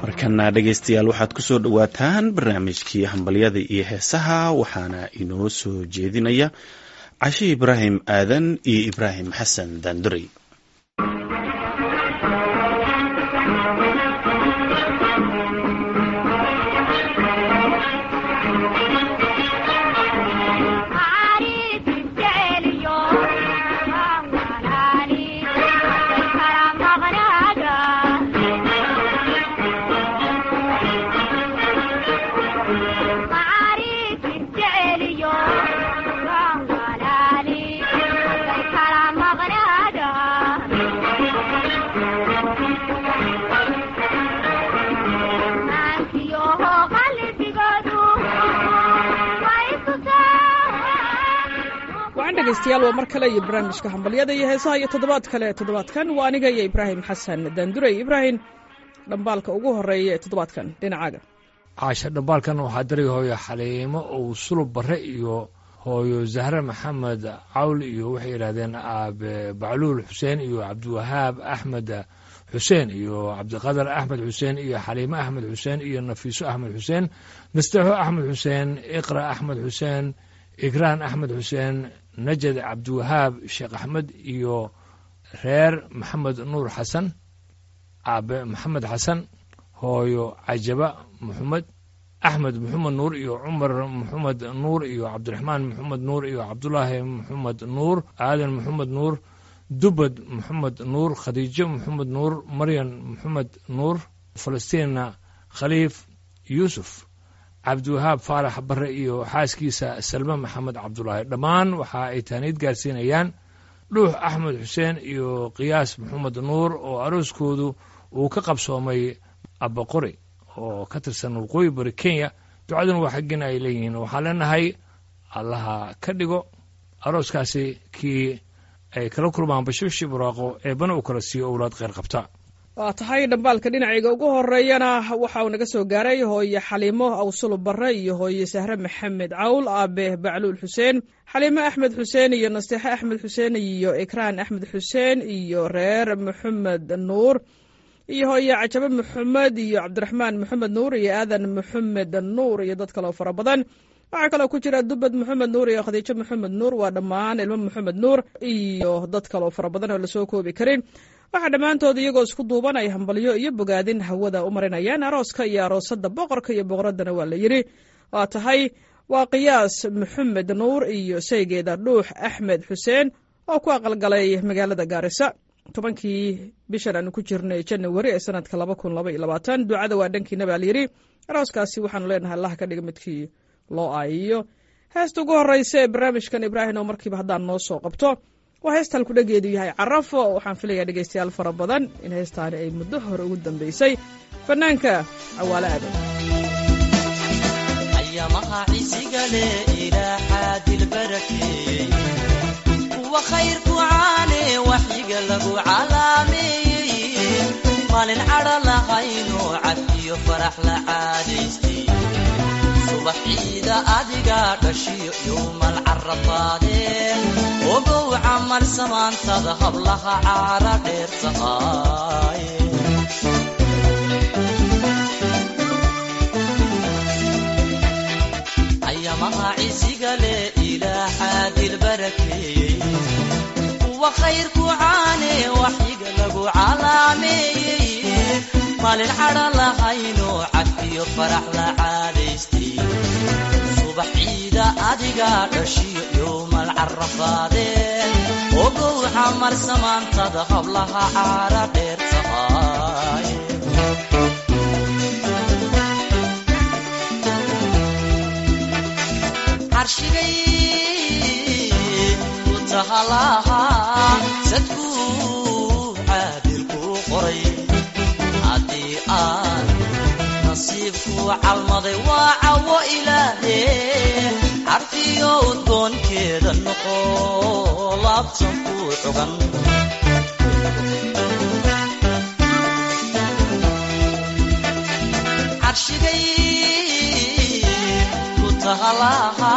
markana dhegaystayaal waxaad ku soo dhowaataan barnaamijkii hambalyada iyo heesaha waxaana inoo soo jeedinaya cashi ibraahim aadan iyo ibraahim xasan daandurey degeystayaal waa mar kale iyo barnaamijka hambalyada iyo heesaha iyo toddobaad kale toddobaadkan waa aniga iyo ibraahim xasan daandurey ibraahim dhambaalka ugu horeeya ee toddobaadkan dhinacaaga caasha dhambaalkan waxaa daray hooyo xaliimo ou sulub barre iyo hooyo zahre maxamed cawl iyo waxay yidhahdeen aabe bacluul xuseen iyo cabdiwahaab axmed xuseen iyo cabdiqadar axmed xuseen iyo xaliimo axmed xuseen iyo nafiiso axmed xuseen nastaxo axmed xuseen iqra axmed xuseen igraan axmed xuseen najad cabdiwahaab sheekh axmed iyo reer maxamed nuur xasan aabe maxamed xasan hooyo cajaba maxamed axmed maxamed nuur iyo cumar maxamed nuur iyo cabdiraxmaan maxamed nuur iyo cabdulaahi maxamed nuur aadan maxamed nuur dubad maxamed nuur khadiijo maxamed nuur maryan maxamed nuur falastiina khaliif yuusuf cabdiwahaab faarax barre iyo xaaskiisa salme maxamed cabdulaahi dhammaan waxa ay taaniid gaarsiinayaan dhuux axmed xuseen iyo qiyaas maxamed nuur oo arooskoodu uu ka qabsoomay abaqori oo ka tirsan waqooyi bari kenya ducaduna waa xaggina ay leeyihiin waxaan leenahay allaha ka dhigo arooskaasi kii ay kala kulmaan bashibshi buraaqo eebbana uu kala siiyo owlaad kheyr qabta waa tahay dhambaalka dhinacayga ugu horeeyana waxa uu naga soo gaaray hooye xaliimo awsulub barre iyo hooye sahre maxamed cawl aabe bacluul xuseen xaliimo axmed xuseen iyo nasteexe axmed xuseen iyo ikraan axmed xuseen iyo reer maxamed nuur iyo hooye cajabe maxamed iyo cabdiraxmaan maxamed nuur iyo aadan maxamed nuur iyo dad kaleo fara badan waxaa kaloo ku jira dubad maxamed nuur iyo khadiijo maxamed nuur waa dhammaan ilmo maxamed nuur iyo dad kaleo fara badan oo lasoo koobi karin waxaa dhammaantood iyagoo isku duuban ay hambalyo iyo bogaadin hawada u marinayaan arooska iyo aroosada boqorka iyo boqoradana waa la yidhi waa tahay waa qiyaas maxamed nuur iyo saygeeda dhuux axmed xuseen oo ku aqalgalay magaalada gaarisa tobankii bishan aanu ku jirnay janawari ee sanadka laba kun laba iyo labaatan ducada waa dhankiina baa layidhi arooskaasi waxaanu leenahay allah ka dhiga midkii loo aayiyo heesta ugu horeysa ee barnaamijkan ibraahim oo markiiba haddaan noo soo qabto waa heestaan ku dhageedu yahay carafo waxaan filayaa dhegaystayaal fara badan in heestaani ay muddo hore ugu dambaysay fanaanka cawaale aadan ayamaha cisigale ilaa xaadil barakeeyey kuwa khayrku caane waxyiga lagu calaameeyey maalin cadha lahayno cafiyo farax la caadaystay subax ciida adiga dhashiyo yowmal carafaadeen ogow camal samaantada hablaha caara dheer tahay ayamaha cisiga leh ilaa xaadil barakeeyey kuwa khayrku caane waxyiga lagu calaameeyey maalin cadha lahayno cafiyo farax la caadaystay subax ciida adiga dhashiyo yowmal carafaadeen ogow xamar samaantada hablaha caara dheer tahay carshigay ku tahalaha sadkuu caadilkuu qoray haddii aan nasiibkuu calmaday waa cawo ilaahe carfiyo udgoonkeeda noqo laabtan kuu cugan carshigay ku tahalaha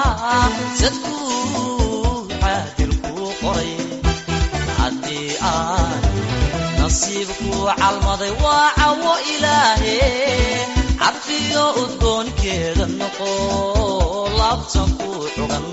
sadkuu caadilkuu qoray haddii aan nasiibkuu calmaday waa cawo ilaahe carfiyo udgoonkeeda noqo laabtan ku cugan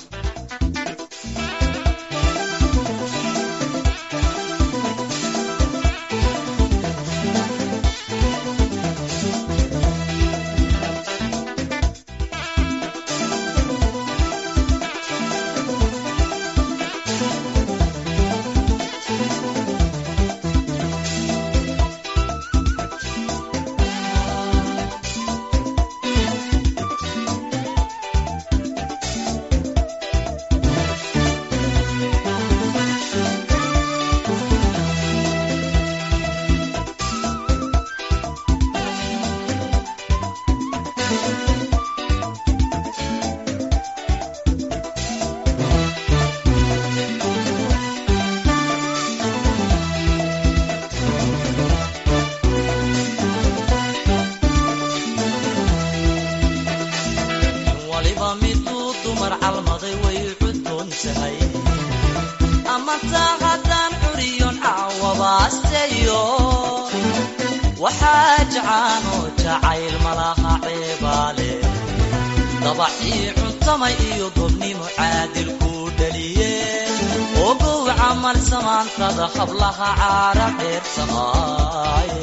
waliba miduu dumar calmaday way cuddoon tahay ama taa haddaan curiyon caawabaasteyo waxaa jacaanoo jacayl malaha ceebaale dabacii cuntamay iyo gobnimo caadil kuu dhaliye ogow camal samaantada hablaha caara dheersamaaye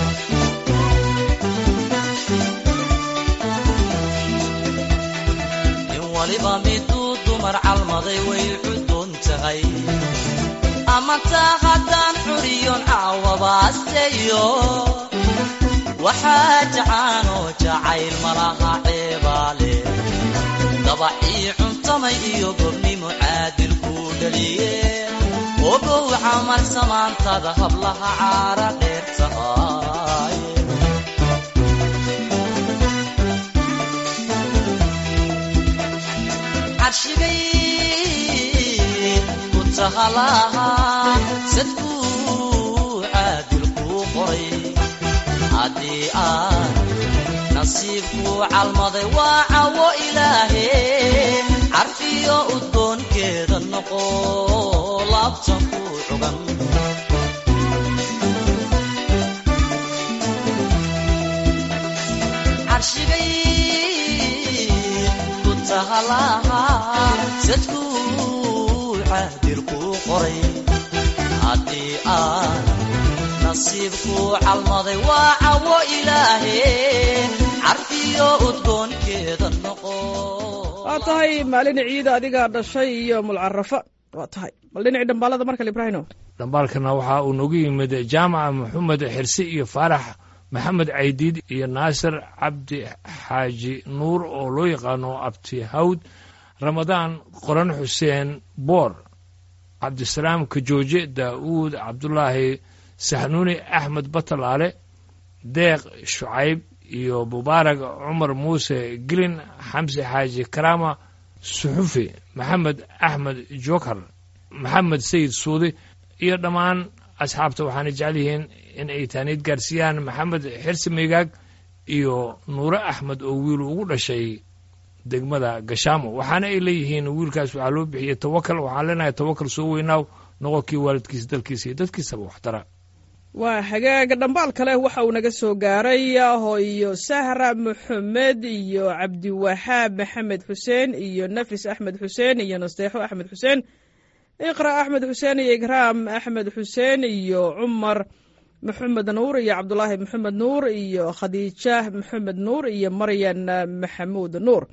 in waliba miduu dumar calmaday way cuddoon tahay ama taa haddaan curiyon caawabaasteyo waxaa jacaanoo jacayl malaha ceebaale dabacii cuntamay iyo gobnimo caadil kuu dhaliye ogow camal samaantada hablaha caara dheer tahay carshigay ku tahalaha sadkuu caadil kuu qoray haddii aan nasiibkuu calmaday waa cawo ilaahe carfiyo udgoonkeeda noqo laabtan kuu cugan carshigay ku tahalaha sadkuu caadil kuu qoray haddii aan nasiibkuu calmaday waa cawo ilaahe carfiyo udgoonkeeda noqo waa tahay maalin ciida adigaa dhashay iyo mulcarafa waa tahay bal dhinacii dhambaalada markale ibraahino dhambaalkana waxaa uu noogu yimid jaamaca maxamed xirsi iyo faarax maxamed caydiid iyo naasir cabdi xaaji nuur oo loo yaqaano abti hawd ramadaan qoran xuseen boor cabdisalaam kajooje daa'uud cabdulaahi saxnuuni axmed batalaale deeq shucayb iyo mubaarak cumar muuse gelin xamsi xaaji karaama suxufi maxamed axmed jokar maxamed sayid suudi iyo dhammaan asxaabta waxaana jecel yihiin in ay taaniid gaarsiiyaan maxamed xirsi meygaag iyo nuure axmed oo wiil ugu dhashay degmada gashaamo waxaana ay leeyihiin wiilkaas waxaa loo bixiyey tawakal waxaan leenahay tawakal soo weynaaw noqonkii waalidkiisa dalkiisa iyo dadkiisaba waxtara waa hagaaga dhambaal kale waxa uu naga soo gaaray hooyo sahra maxamed iyo cabdiwaxaab maxamed xuseen iyo nafis axmed xuseen iyo nasteexo axmed xuseen iqra axmed xuseen iyo ikraam axmed xuseen iyo cumar maxamed nuur iyo cabdulaahi maxamed nuur iyo khadiija maxamed nuur iyo maryan maxamuud nuur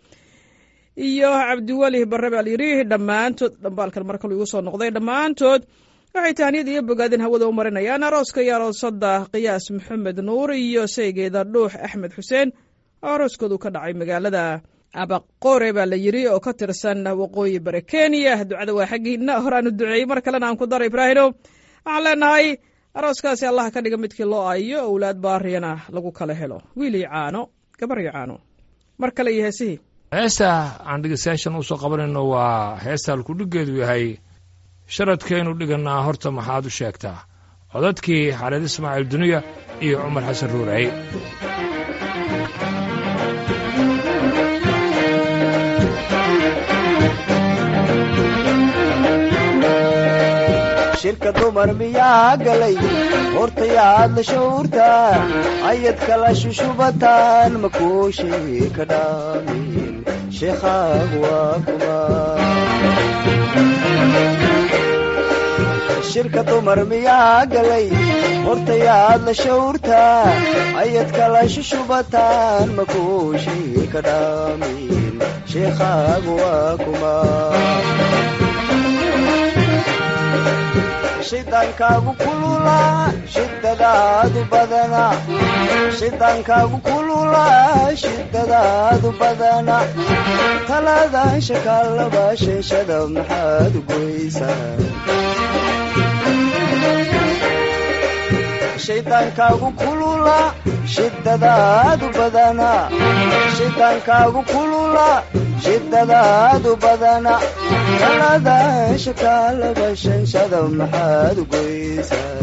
iyo cabdiweli barre baa layidhi dhammaantood dhambaalkan mar kalu igu soo noqday dhammaantood waxay tahniyad iyo bogaadin hawada u marinayaan arooska iyo aroosada qiyaas maxamed nuur iyo saygeeda dhuux axmed xuseen oo arooskoodu ka dhacay magaalada abaqore baa la yidhi oo ka tirsan waqooyi bare kenya ducada waa xaggiina horaanu duceeyey mar kalena aan ku dara ibraahino waxaan leenahay arooskaasi allah ka dhiga midkii loo ayo owlaad baariyana lagu kala helo wiil iyo caano gabar iyo caano mar kale iyo heesihii heesta aan dhegeystayaashan usoo qabanayno waa heesta halkudhiggeedu yahay sharadkaynu dhigannaa horta maxaad u sheegtaa codadkii xareed ismaaciil duniya iyo cumar xasan ruurey shirka dumar miyaa galay hortayaad la shawrtaa ayad kala shushubataan makuushii ka dhaamin sheekhaag waa kuma shirka dumar miyaa galay hortayaad la shawrtaa ayad kala shushubataan makuushii ka dhaamin sheekhaag waa kuma shidaankaagu kululaa shidadaadu badana shidaankaagu kululaa shidadaadu badana talaadaan shakaalaba sheeshada maxaad goysaa shidaankaagu kulula shidadaadu badana shidaankaagu kulula shidadaadu badana talaadaan shakaalaba shanshada maxaad goysaa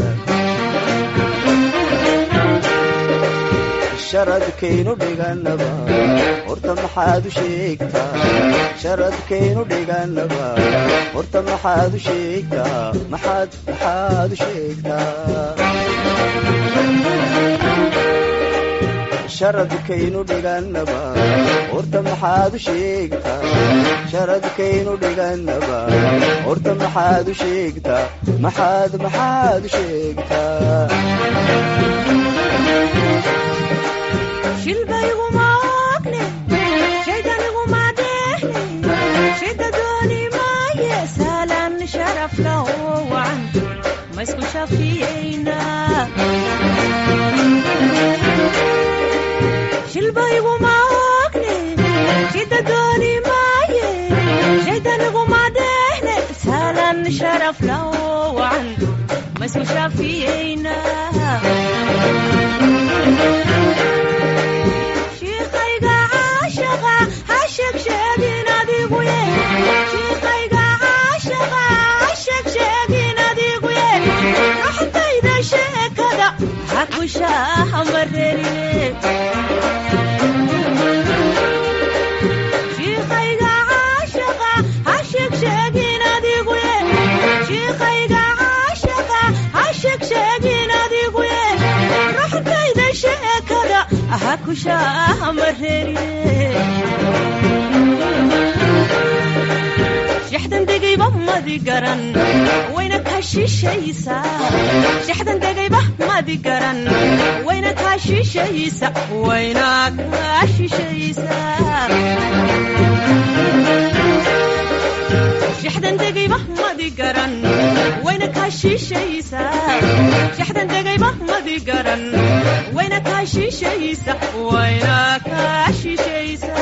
sharadkaynu dhiganaba horta maxaad u sheegtaa sharadkaynu dhiganaba horta maxaad u sheegtaa maxaad maxaad u sheegtaa sharadkaynu dhiganaba horta maxaad u sheegtaa sharadkaynu dhiganaba horta maxaad u sheegtaa maxaad maxaad u sheegtaa shilbayguma ogne shaydaniguma dheehne shida dooni maaye saalan sharafka oo wacan ma isku shafiyeyna shilbayguma ogne shida dooni maaye shaydaniguma dheehne saalan sharafka oo wacan ma isku shafiyeyna shiiqayga caashaqa ha sheegsheegin adigu ye shiiqayga caashaqa ha sheegsheegin adigu ye raxdayda sheekada ha ku shaahamarerine shiiqayga caashaqa ha sheegsheegin adigu ye shiiqayga caashaqa ha sheegsheegin adigu ye raxdayda sheekada ha ku shaahamarerine shaxdan degayba madi garan wayna kaa shishaysa shaxdan degayba madi garan wayna kaa shishaysa wayna kaa shishaysa shaxdan degayba madi garan wayna kaa shishaysa shaxdan degayba madi garan wayna kaa shishaysa wayna kaa shishaysa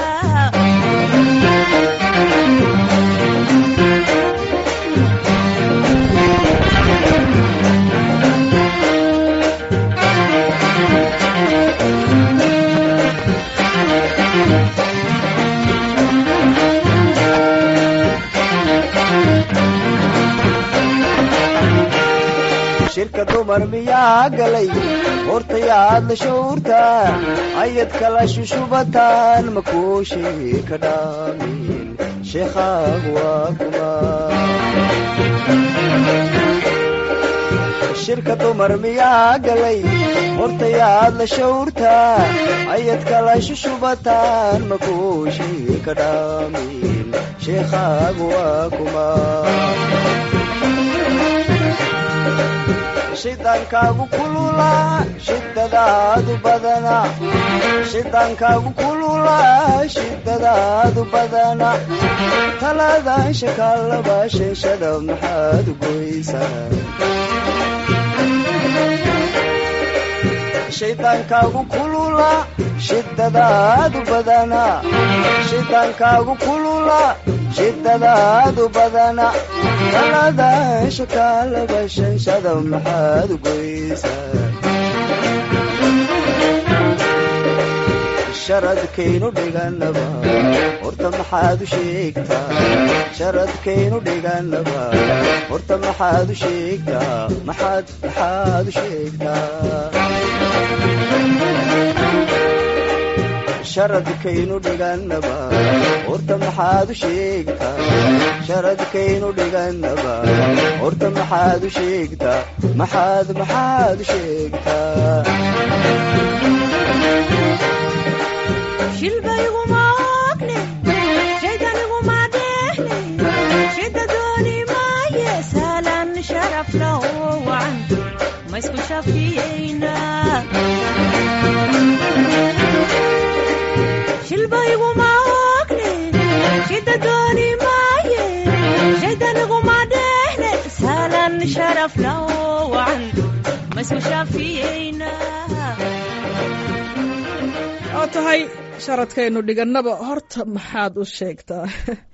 shirka dumar miyaa galay hortayaad la shawrtaa ayad kala shushubataan makuushii ka dhaamin sheekhaag waa kuma shirka dumar miyaa galay hortayaad la shawrtaa ayad kala shushubataan makuushii ka dhaamin sheekhaag waa kuma shidaankaagu kulula shidadaadu badana shidaankaagu kulula shidadaadu badana talaadaan shakaalaba sheeshada maxaad goysaa shidaankaagu kulula shidadaadu badana shidaankaagu kulula shidadaadu badana talaadaan shakaalaba shanshada maxaad goysaa sharadkaynu dhiganaba horta maxaad u sheegtaa sharadkaynu dhiganaba horta maxaad u sheegtaa maxaad maxaad u sheegtaa sharadkaynu dhigannaba horta maxaad u sheegtaa sharadkaynu dhigannaba horta maxaad u sheegtaa maxaad maxaad u sheegtaa shilbayguma ogne shaydaniguma dheehle shida dooni maaye saalan sharaf laho wacan ma isku shafiyeyna shilbayguma ogne shida dooni maaye shaydaniguma dheehle saalan sharaf laho wacan ma isku shafiyeyna oo tahay sharadkaynu dhigannaba horta maxaad u sheegtaa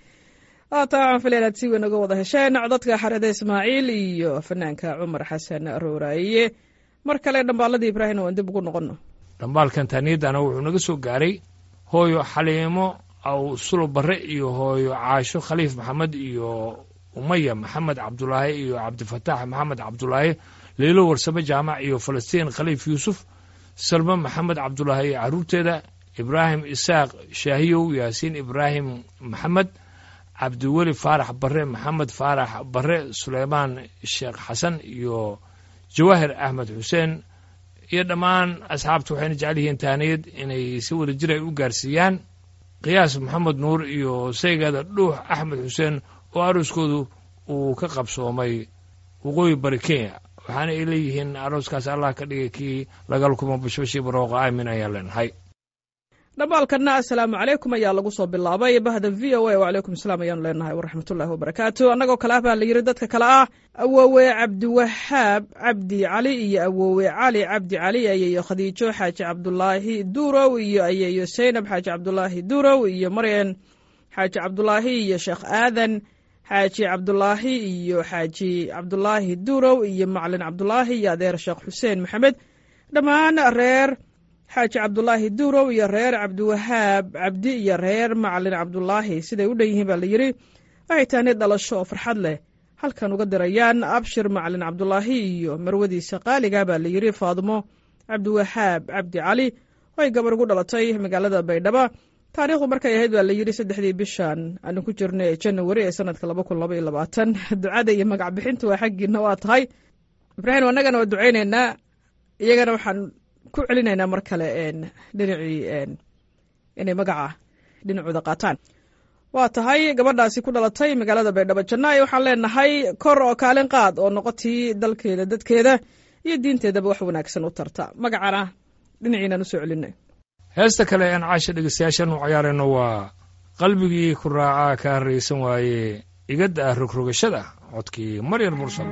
waa tahay waxaan filaya inaad si weyn uga wada hesheen codadka xarada ismaaciil iyo fanaanka cumar xasan rooraaye mar kale dhambaaladii ibraahim waan dib ugu noqono dhambaalkan taaniyadana wuxuu naga soo gaaray hooyo xaliimo aw sulo barre iyo hooyo caasho khaliif maxamed iyo umaya maxamed cabdulaahi iyo cabdifataax maxamed cabdulaahi leylo warsame jaamac iyo falastiin khaliif yuusuf salmo maxamed cabdulaahi iyo carruurteeda ibraahim isaaq shaahiyow yaasiin ibraahim maxamed cabdiweli faarax barre maxamed faarax barre suleymaan sheekh xasan iyo jawaahir axmed xuseen iyo dhammaan asxaabta waxayna jecel yihiin taaniyad inay si wada jir ay u gaarsiiyaan qiyaas maxamed nuur iyo saygeeda dhuux axmed xuseen oo arooskoodu uu ka qabsoomay waqooyi bari kenya waxaana ay leeyihiin arooskaas allah ka dhigay kii lagal kuma bashbashii barooqa aamin ayaan leenahay dhambaalkanna assalaamu calaykum ayaa lagu soo bilaabay bahda v o a wacalaykum asalaam ayaanu leenahay waraxmatullaahi wabarakaatu annagoo kale ah baa la yidhi dadka kale ah awoowe cabdiwahaab cabdi cali iyo awoowe cali cabdi cali ayeeyo khadiijo xaaji cabdulaahi duurow iyo ayeeyo saynab xaaji cabdulaahi duurow iyo maryan xaaji cabdulaahi iyo sheekh aadan xaaji cabdulaahi iyo xaaji cabdulaahi duurow iyo macalin cabdulaahi iyo adeer sheekh xuseen maxamed dhammaan reer xaaji cabdulaahi duurow iyo reer cabdiwahaab cabdi iyo reer macalin cabdulaahi siday u dhan yihiin baa la yidhi waxay taani dhalasho oo farxad leh halkan uga dirayaan abshir macalin cabdulaahi iyo marwadiisa qaaliga baa la yidhi faadmo cabdiwahaab cabdi cali oo ay gabar ugu dhalatay magaalada baydhabo taariikhdu markay ahayd baa la yidhi saddexdii bishan aanu ku jirnay ee janawari ee sanadka laba kun laba iyo labaatan ducada iyo magac bixintu waa xaggiina waa tahay ibraahim annagana waa ducaynaynaa iyagana waxaan ku celinaynaa mar kale dhinacii inay magaca dhinacooda qaataan waa tahay gabadhaasi ku dhalatay magaalada baydhabo janaayo waxaan leenahay kor oo kaalin qaad oo noqotii dalkeeda dadkeeda iyo diinteedaba wax wanaagsan u tarta magacana dhinaciinaan usoo celinay heesta kale aan caasha dhegeystayaashan u cayaarayno waa qalbigii ku raacaa ka harraysan waaye igadda ah rogrogashada codkii maryar mursal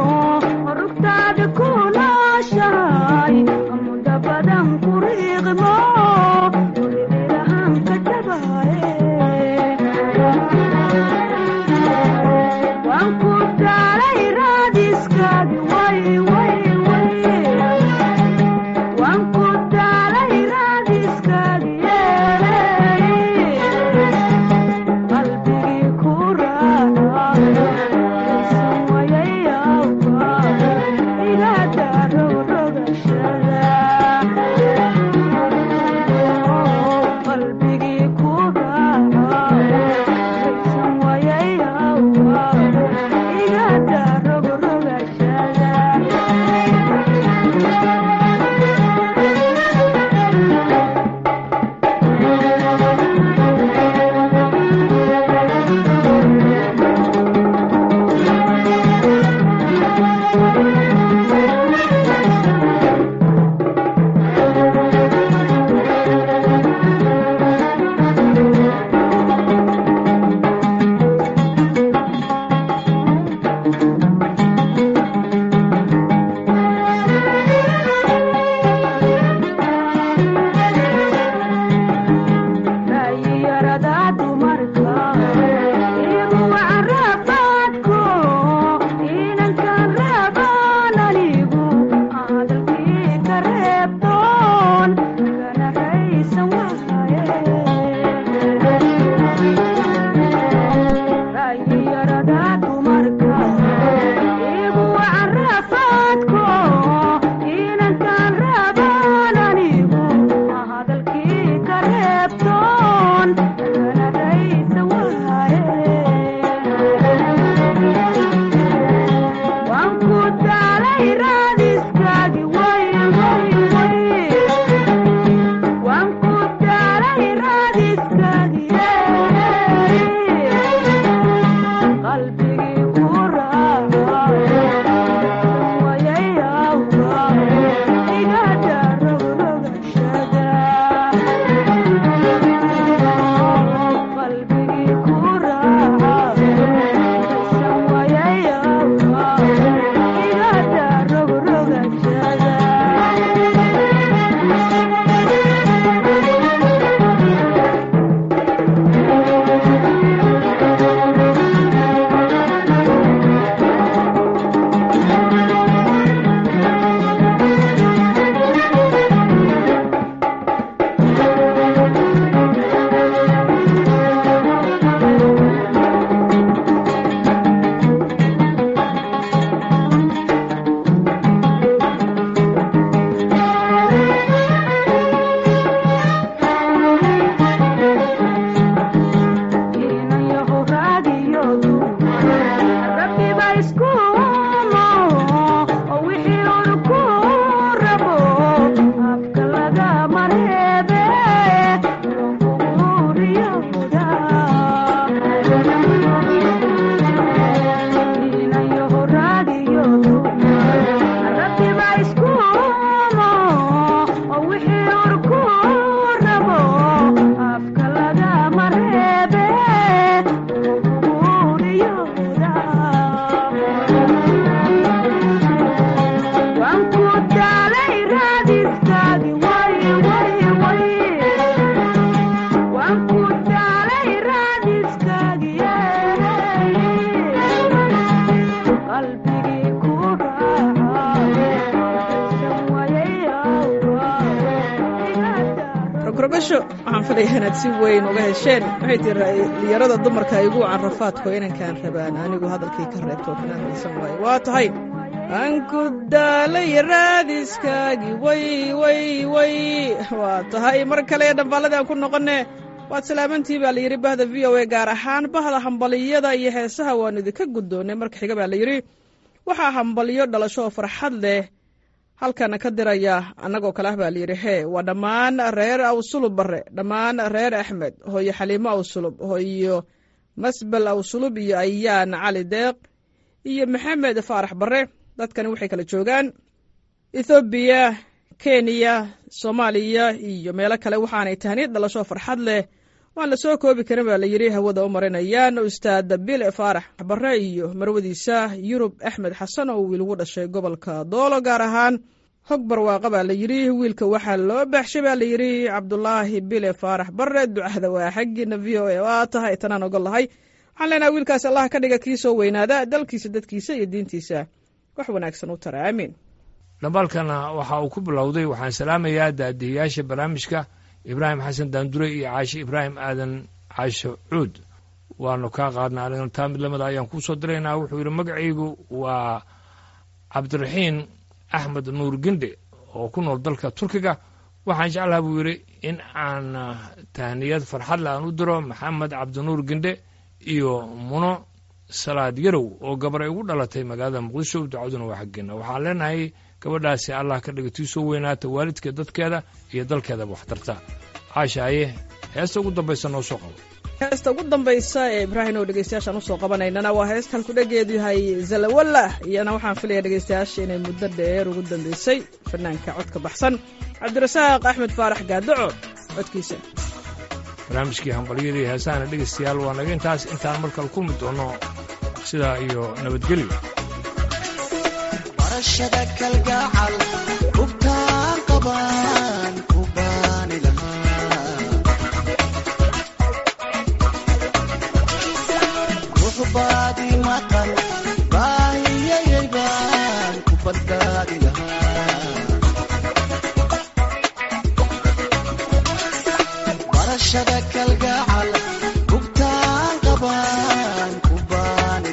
Badan kuriiqmo garbasho waxaan filayaa inaad si weyn uga hesheen waxay tii dhalinyarada dumarka igu carafaadko inankaan rabaan anigu hadalkii ka reebto kanaan haysan waayo waa tahay aan ku daalay raadiskaagii way way way waa tahay mar kale dhambaalladii aan ku noqonne waad salaamantii baa layidhi bahda v o a gaar ahaan bahda hambaliyada iyo heesaha waanu idinka guddoonnay marka xiga baa layidhi waxaa hambaliyo dhalasho farxad leh halkana ka diraya annagoo kale ah baa layidhi hee waa dhammaan reer awsulub barre dhammaan reer axmed hooyo xaliimo awsulub hooyo masbel awsulub iyo ayaan cali deeq iyo maxamed faarax barre dadkani waxay kala joogaan ethoobiya kenya soomaaliya iyo meelo kale waxaanay tahniid dhalasho farxad leh waan la soo koobi karin baa layidhi hawada u marinayaan ustaad bile faarax barre iyo marwadiisa yurub axmed xasan oo wiil ugu dhashay gobolka doolo gaar ahaan hog barwaaqa baa layidhi wiilka waxaa loo baxshay baa layidhi cabdulaahi bile faarax barre ducada waa xaggiina v o a waa tahay tanaan ogol lahay waxaan leenaha wiilkaas allah ka dhiga kii soo weynaada dalkiisa dadkiisa iyo diintiisa wax wanaagsan u tara aamiin dhambaalkana waxa uu ku bilowday waxaan salaamayaa daadihiyaasha barnaamijka ibraahim xasan daandure iyo caashe ibraahim aadan caashe cuud waanu kaa qaadna anigana taa mid lamida ayaan kuu soo diraynaa wuxuu yidhi magacaygu waa cabdiraxiin axmed nuur gindhe oo ku nool dalka turkiga waxaan jeclaha buu yidhi in aan tahniyad farxadle aan u diro maxamed cabdinuur gindhe iyo muno salaad yarow oo gabaray ugu dhalatay magaalada muqdisho ducaduna waa xaggeena waxaan leenahay gabadhaasi allah ka dhiga tii soo weynaata waalidka dadkeeda iyo dalkeedaba waxtarta caashaaye heesta ugu dambaysa noo soo qabo heesta ugu dambaysa ee ibraahim oo dhegeystayaashaan usoo qabanaynana waa heesta halku dhageedu yahay zalawalla iyana waxaan filaya dhegeystayaasha inay muddo dheer ugu dambeysay fanaanka codka baxsan cabdirasaaq axmed faarax gaadaco codkiisa barnaamijkii hambalyadii heesahana dhegeystayaal waa naga intaas intaan markale kulmi doono sidaa iyo nabadgelyo barashada kalgacal hubtaan qabaan ku baani lahaa ruux baadi maqan baahiyayay baan ku badbaadi lahaa barashada kalgacal hubtaan qabaan ku baani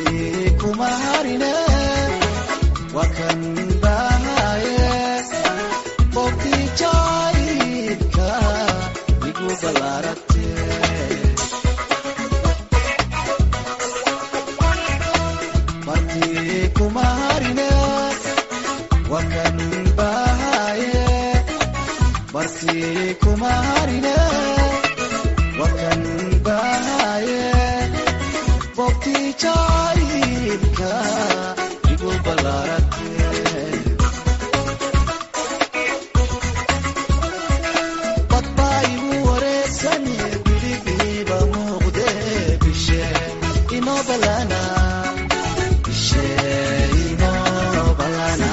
bartii kuma harine waa kan bahaye bogtii jaayidka igu ballaarate bartii kuma harine waa kan bahaye bartii kuma harine waa kan bahaye bogtii jaayidka igu ballaarate badbaa igu wareegsane biligiiba muuqde bishe inoo balana bishe inoo balana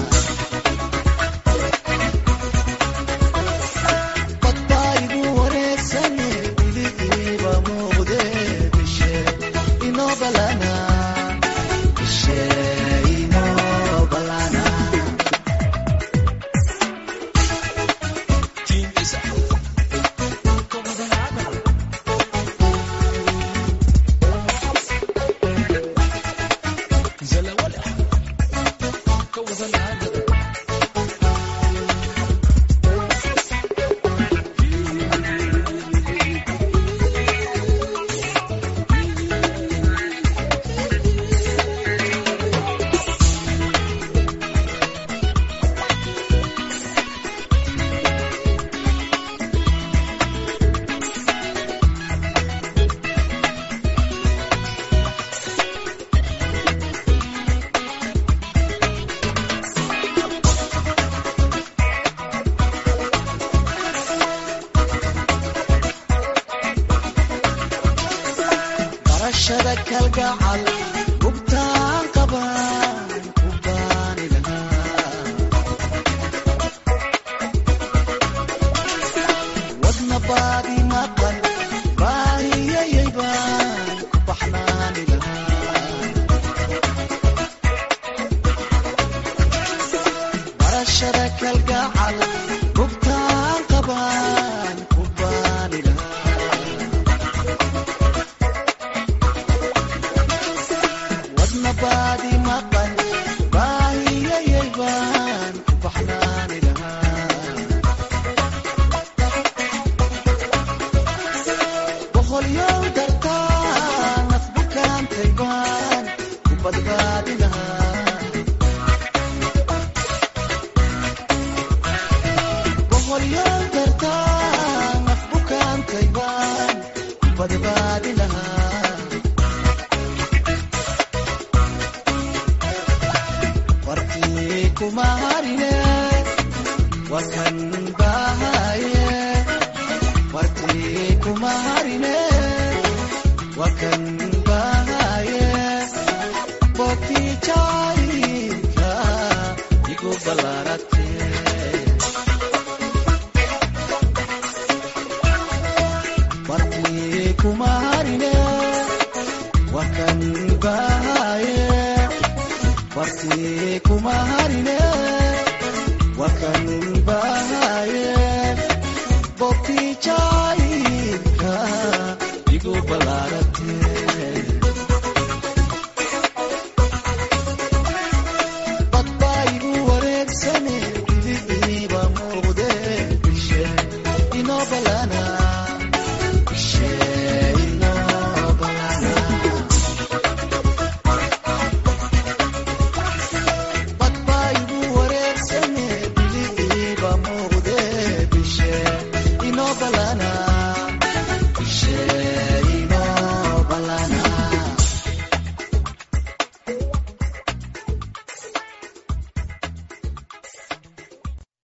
badbaa igu wareegsane biligiiba muuqde bishe inoo balana bishe inoo balana barashada kalgacal gubtaan qabaan ku baani lahaa wadna baadi maqan baahiyayay baan ku baxnaani lahaa barashada kalgacal gubtaan qabaan ku baani lahaa wadna baadi maqan baahiyayay baan ku baxnaani lahaa boqolyow dartaa naf bukaantay baan ku badbaadi lahaa boqolyow dartaa naf bukaantay baan ku badbaadi lahaa wartii kuma harine waa kan bahaye wartii kuma harine waa kan bahaye bogtii jaayidka igu ballaarate wartii kuma harine waa kan bahaye wartii kuma harine waa kan bahaye bogtii jaayidka igu ballaarate